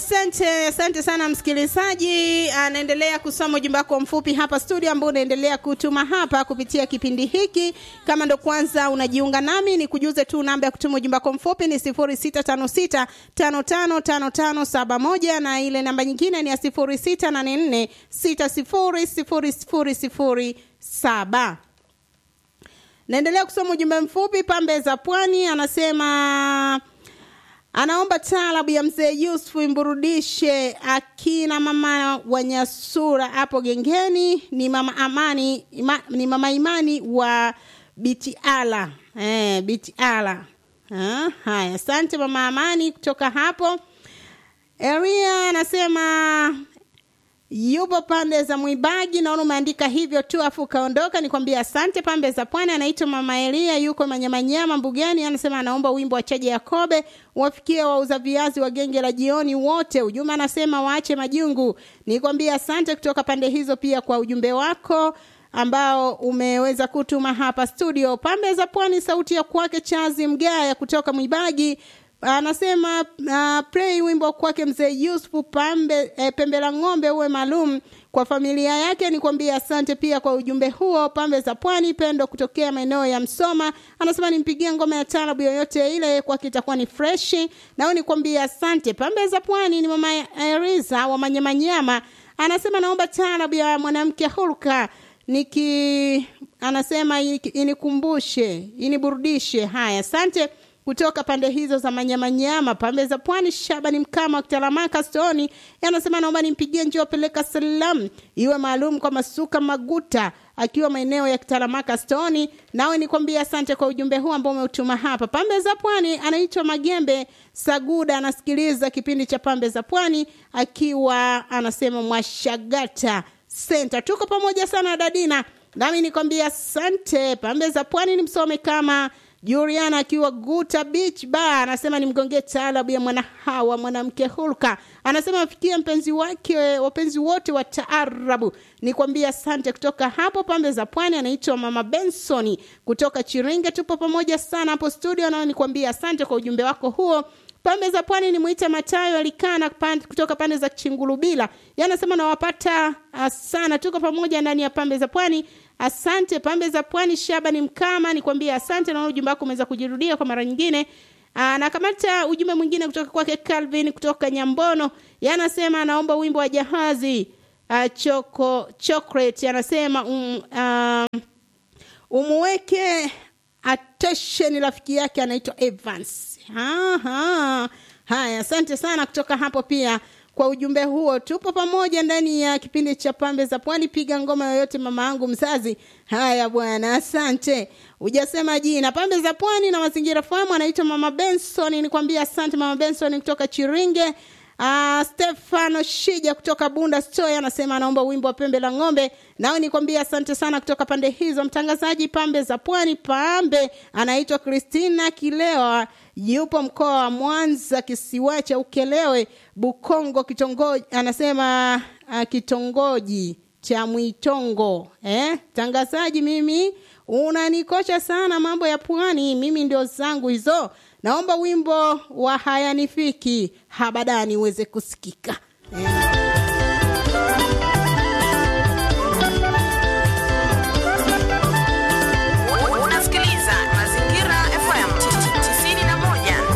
Asante, asante sana msikilizaji. Anaendelea kusoma ujumbe wako mfupi hapa studio, ambao unaendelea kutuma hapa kupitia kipindi hiki. Kama ndo kwanza unajiunga nami, ni kujuze tu namba ya kutuma ujumbe wako mfupi ni 0656555571 na ile namba nyingine ni ya 0684600007. Naendelea kusoma ujumbe mfupi. Pambe za Pwani anasema anaomba taarabu ya mzee Yusuf imburudishe akina mama Wanyasura hapo gengeni. Ni mama Amani ima, ni mama Imani wa Bitiala eh, Bitiala. Ah, haya, asante mama Amani kutoka hapo. Eria anasema yupo pande za Mwibagi, naona umeandika hivyo tu afu ukaondoka. Nikwambia asante. Pambe za Pwani anaitwa mama Elia, yuko Manyamanyama Mbugani, anasema anaomba wimbo wa Chaje Yakobe wafikie wauza viazi wa genge la jioni wote. Ujumbe anasema waache majungu. Nikwambia asante kutoka pande hizo pia kwa ujumbe wako ambao umeweza kutuma hapa studio. Pambe za Pwani, sauti ya kwake Chazi Mgaya kutoka Mwibagi anasema uh, play wimbo kwake mzee Yusuf pambe eh, pembe la ng'ombe uwe maalum kwa familia yake. Nikwambia asante pia kwa ujumbe huo. Pambe za Pwani, Pendo kutokea maeneo ya Msoma anasema nimpigie ngoma ya taarabu yoyote ile, kwake itakuwa ni freshi. Nao nikwambia asante. Pambe za Pwani ni mama Eriza wa Manyamanyama anasema naomba taarabu ya mwanamke hulka niki anasema inikumbushe iniburudishe. Haya, asante kutoka pande hizo za manyamanyama pambe za pwani. Shabani Mkama wa Kitalamaka Stoni anasema naomba nimpigie njoo peleka salamu iwe maalum kwa Masuka Maguta akiwa maeneo ya Kitalamaka Stoni. Nawe nikwambia asante kwa ujumbe huu ambao umeutuma hapa pambe za pwani. Anaitwa Magembe Saguda, anasikiliza kipindi cha pambe za pwani akiwa anasema Mwashagata Center. Tuko pamoja sana Dadina, nami nikwambia asante. Pambe za pwani ni msome kama Juliana akiwa Guta Beach Bar anasema nimgongee taarabu ya mwana hawa mwanamke hulka. Anasema afikie mpenzi wake, wapenzi wote wa taarabu. Nikwambia asante kutoka hapo pambe za pwani. Anaitwa Mama Benson kutoka Chiringe. Tupo pamoja sana hapo studio, nao nikwambia asante kwa ujumbe wako huo. Pambe za pwani ni mwita Matayo alikana pande, kutoka pande za Chingulubila. Yanasema nawapata sana, tuko pamoja ndani ya pambe za pwani. Asante pambe za pwani. Shabani Mkama nikwambia asante, naona ujumbe wako umeweza kujirudia kwa mara nyingine. Aa, na kamata ujumbe mwingine kutoka kwake Calvin kutoka Nyambono, yanasema anaomba wimbo wa jahazi uh, choko chocolate. Anasema um, uh, umuweke attention rafiki yake anaitwa Evans. Aha. Haya, asante sana kutoka hapo pia kwa ujumbe huo. Tupo pamoja ndani ya kipindi cha pambe za pwani. Piga ngoma yoyote mama yangu mzazi. Haya bwana, asante. Hujasema jina. Pambe za pwani na mazingira fahamu, anaitwa mama Benson. Nikwambia asante mama Benson kutoka Chiringe. Uh, Stefano Shija kutoka Bunda Store anasema anaomba wimbo wa pembe la ng'ombe. Nao nikwambia asante sana kutoka pande hizo. Mtangazaji pambe za pwani, pambe anaitwa Christina Kilewa, yupo mkoa wa Mwanza, kisiwa cha Ukelewe, Bukongo, kitongoji anasema uh, kitongoji cha Mwitongo. Eh, tangazaji, mimi unanikosha sana mambo ya pwani, mimi ndio zangu hizo. Naomba wimbo wa hayanifiki habadani uweze kusikika.